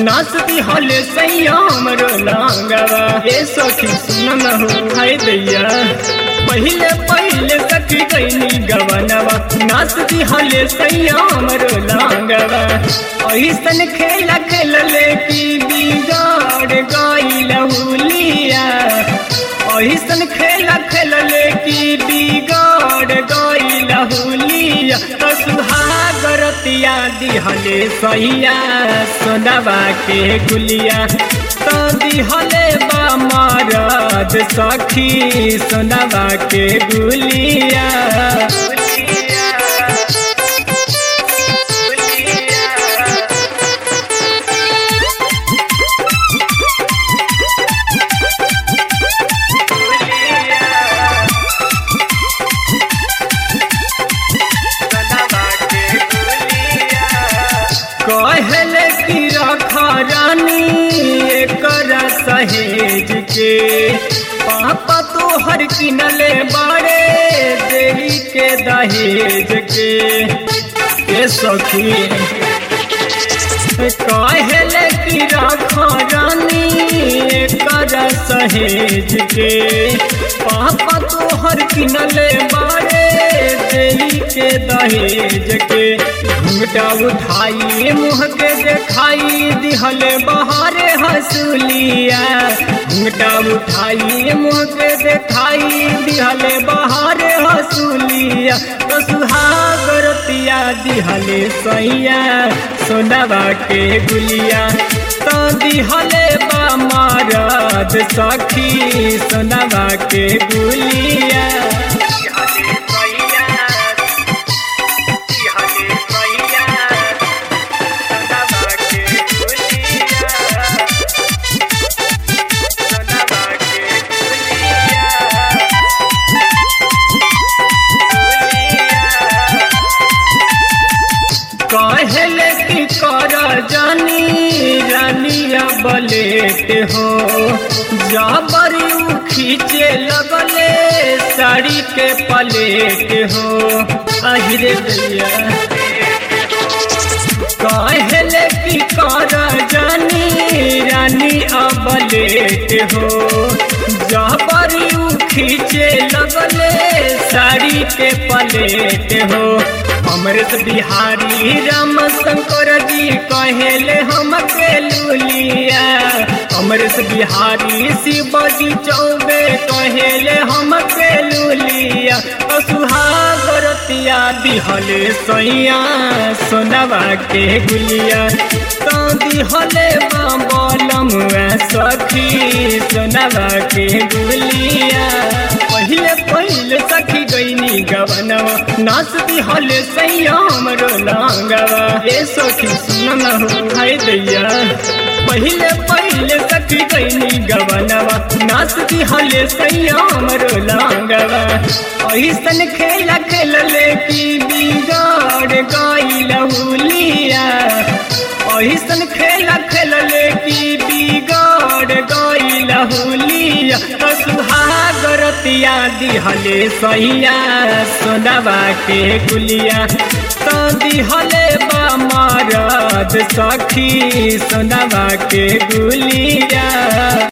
नाच दिहले सैया हमरो लांगवा ए सखी सुन न हो हाय दैया पहिले पहिले सखी गईनी गवनवा नाच दिहले सैया हमरो लांगवा ऐसन खेला खेलले की बिगाड़ गई लहुलिया ऐसन खेला खेलले की बिगाड़ गई लहुलिया तो सुहागरतिया दिहले सैया सोनवा के गुलिया तो दिहले बा मरद सखी सोनवा के गुलिया कहले कि रख रानी एकर सहेज के पापा तोहर किनले बड़े देवी के दहेज के ए सखी कहले कि रख रानी एकर सहेज के पापा तोहर किनले बड़े देवी के दहेज के घूंघटा उठाई मुँह के देखाई दिहले बहारे हंसुलिया घूंघटा उठाई मुँह के देखाई दिहले बहारे हंसुलिया तो सुहागरतिया दिहले सैया सोनवा के गुलिया तो दिहले बा मरद सखी सोनवा के गुलिया कहले कि कर जानी रानिया बलेट हो जबरी उ खींचे लगले साड़ी के पलेट हो अहिरे दैया कहले कि कर जानी रानी अबलेट हो जबरी उ खींचे लगले साड़ी के पलेट हो अमृत बिहारी राम शंकर जी कहेले हम के लुलिया अमृत बिहारी शिव जी चौबे कहेले हम के लुलिया तो सुहागरतिया दिहले सैया सोनवा के गुलिया तो दिहले बलम सखी सोनवा के गुलिया पहिले पहिले सखी गईनी गवनवा नाच दिहले सैया हमरो लांगवा ए सखी सुन न हो हाय दैया पहिले पहिले सखी गईनी गवनवा नाच दिहले सैया हमरो लांगवा ऐसन खेला खेलले की बिगाड़ गई लहुलिया ऐसन खेला खेलले की बिगाड़ गई लहुलिया तो सुहागरतिया दिहले सैया सोनवा के गुलिया तो दिहले बा मरद सखी सोनवा के गुलिया